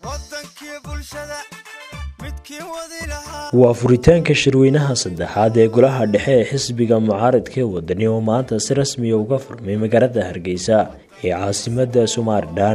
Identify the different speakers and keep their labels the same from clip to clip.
Speaker 1: waa furitaanka shirweynaha saddexaad ee golaha dhexe ee xisbiga mucaaradka ee wadani oo maanta si rasmiya uga furmay magaalada hargeysa ee caasimadda somalilan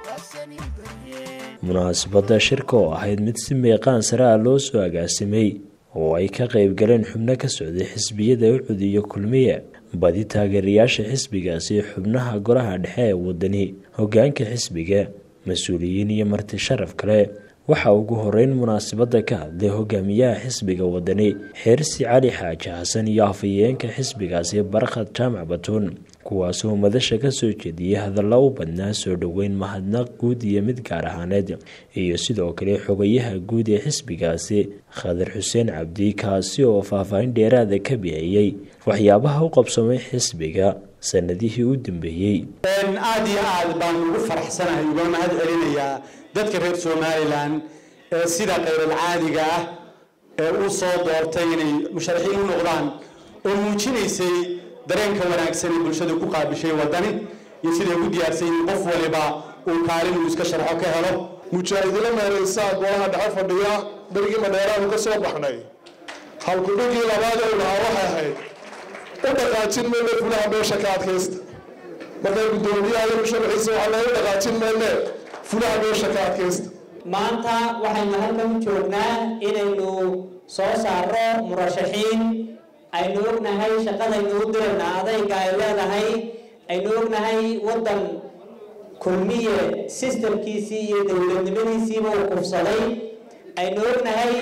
Speaker 1: munaasabadda shirka oo ahayd mid si meeqaan sare ah loo soo agaasimay oo ay ka qayb galeen xubno ka socday xisbiyada ucud iyo kulmiye badi taageerayaasha xisbigaasi xubnaha golaha dhexe ee wadani hogaanka xisbiga mas-uuliyiin iyo marti sharaf kale waxaa ugu horeyn munaasabadda ka hadlay hogaamiyaha xisbiga wadani xeersi cali xaaji xasan iyo afhayeenka xisbigaasi barkhad jaamac batuun kuwaasoo madasha ka soo jeediyey hadalla u badnaa soo dhoweyn mahadnaq guud iyo mid gaar ahaaneed iyo sidoo kale xogayaha guud ee xisbigaasi khadar xuseen cabdi kaasi oo faahfaahin dheeraada ka bixiyey waxyaabaha u qabsamay xisbiga sanadihii u dambeeyey
Speaker 2: aada iyo aad baan ugu faraxsanahay uga mahad celinayaa dadka reer somalilan ee sida khayralcaadiga ah ee u soo doortay inay musharaxiin u noqdaan oo muujinaysay dareenka wanaagsan ee bulshada ku qaabishay wadani iyo siday ugu diyaarsan yihiin qof waliba uu kaalin uu iska sharxo ka helo
Speaker 3: mujaahidilo meeraysaa golaha dhexe fadhiya berigii madheeraanu ka soo baxnay halkudhigii labaad ee lahaa waxay ahayd u dhaqaajin mayne fulaha meesha ka adkaysta markay guddoomiyaha iyo musharaxiisa waxaa loogu dhaqaajin mayne fulaha meesha ka adkaysta
Speaker 4: maanta waxaynu halkan u joognaa inaynu soo saaro murashaxiin aynu ognahay shaqadaynu u dirayna adayga ay leedahay aynu ognahay waddan kulmiye sistamkiisii iyo dowladnimadiisiiba uu kufsaday aynu ognahay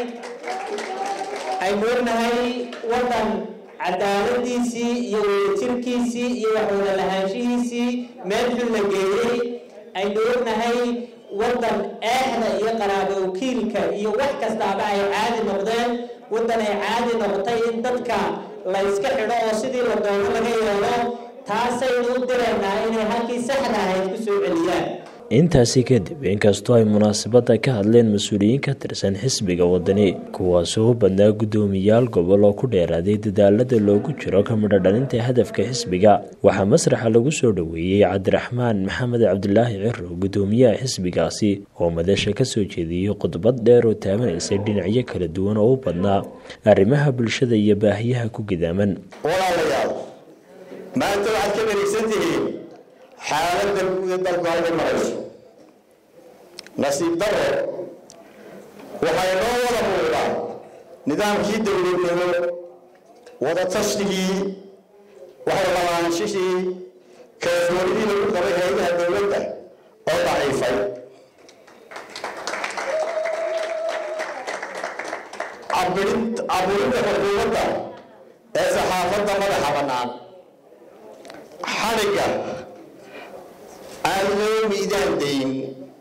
Speaker 4: aynu ognahay waddan cadaaladiisii iyo wadajirkiisii iyo waxwada lahaanshihiisii meel xun la geeyey aynu ognahay waddan eexda iyo qaraabo wakiilka iyo wax kastaaba ay caadi noqdeen waddan ay caadi noqotay in dadka la yska xidho oo sidii la doono laga yeelo taasaynu u diraynaa inay halkii saxda ahayd ku soo celiyaan
Speaker 1: intaasi kadib inkastoo ay munaasabadda ka hadleen mas-uuliyiin ka tirsan xisbiga wadani kuwaasoo u badnaa guddoomiyaal gobol oo ku dheeraaday dadaalada loogu jiro ka midho dhalinta hadafka xisbiga waxaa masraxa lagu soo dhoweeyey cabdiraxmaan maxamed cabdilaahi ciro guddoomiyaha xisbigaasi oo madasha ka soo jeediyey khudbad dheer oo taabanaysay dhinacyo kala duwan oo u badnaa arrimaha bulshada iyo baahiyaha ku gidaaman
Speaker 2: walaalayaal maanta waxaad ka wareegsan tihiin xaaladda guud ee dalku halka marayso nasiib daro waxay noo wada muuqdaa nidaamkii dowladnimo wada tashtigii waxay labaanshihii kalsoonidii lagu qabay hay-adaha dowladda oo daciifay caburinta xukuumadda ee saxaafadda madaxa bannaan xadhigga aan loo miidaan dayn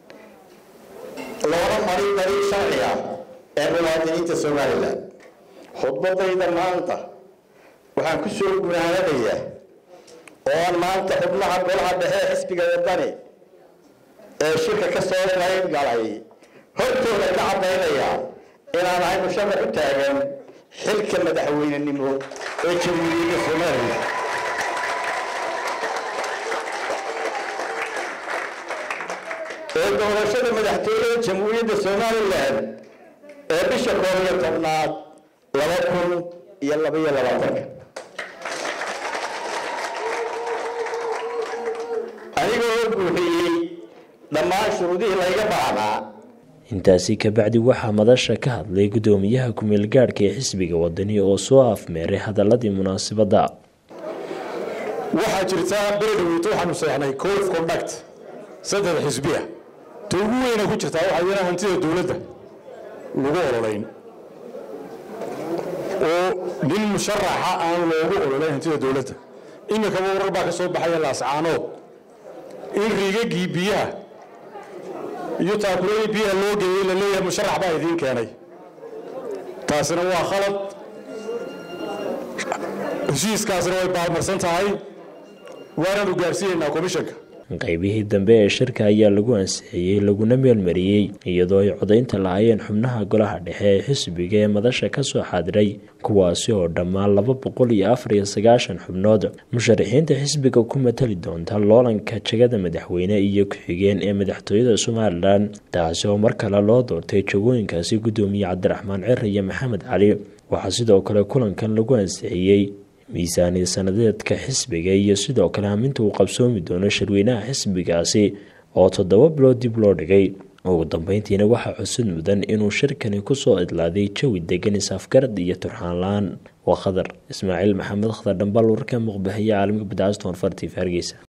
Speaker 2: loona marin dariiq sharci ah ee muwaadiniinta somalilan khudbadayda maanta waxaan ku soo gunaanadayaa ooan maanta xubnaha golaha dhexe ee xisbiga wadani ee shirka ka soo qayb galay hortooda ka caddaynaya inaan ahay musharax u taagan xilka madaxweynenimo ee jamhuuriyadda somalilan ee doorashada madaxtooyada jamhuuriyadda somalilan ee bisha koob iyo tobnaad laba kun iyo labaiyo labaatanka anigoo oo buuxiyey dhammaan shuruudihii layga baahnaa
Speaker 1: intaasi kabacdi waxaa madasha ka hadlay guddoomiyaha ku-meel gaadhka ee xisbiga wadani oo soo afmeeray hadaladii munaasabadda
Speaker 3: waxaa jirtaa beledweyto waxaanu seexnay code of conduct saddex xisbiya ta ugu weyna ku jirtaa waxaa iyana hantida dowladda lagu ololayn oo nin musharaxa aan loogu ololayn hantida dowladda iminkaba warar baa ka soo baxaya laascaanood in riigagii biyaha iyo taakuladii biyaha loo geeyey la leeyahay musharax baa idiin keenay taasina waa khalad heshiiskaasina way baalmarsan tahay waanaanu gaarsiinaynaa komishanka
Speaker 1: qeybihii dambe ee shirka ayaa lagu ansixiyey laguna meelmariyey iyadoo ay codaynta lahaayeen xubnaha golaha dhexe ee xisbiga ee madasha kasoo xaadiray kuwaasi oo dhammaan laba boqol iyo afar iyo sagaashan xubnood musharaxiinta xisbiga ku matali doonta loolanka jagada madaxweyne iyo ku-xigeen ee madaxtooyada somalilan taasi oo mar kale loo doortay jagooyinkaasi guddoomiye cabdiraxmaan cir iyo maxamed cali waxaa sidoo kale kulankan lagu ansixiyey miisaaniya sanadeedka xisbiga iyo sidoo kale haminta uu qabsoomi doono shirweynaha xisbigaasi oo toddoba bilood dib loo dhigay ugu dambeyntiina waxaa cusud mudan inuu shirkani kusoo idlaaday jawi degan isafgarad iyo turxaan la-aan waa khadar ismaaciil maxamed khadar dhambal warka muqbahiye caalamka badcaston fartif hargeysa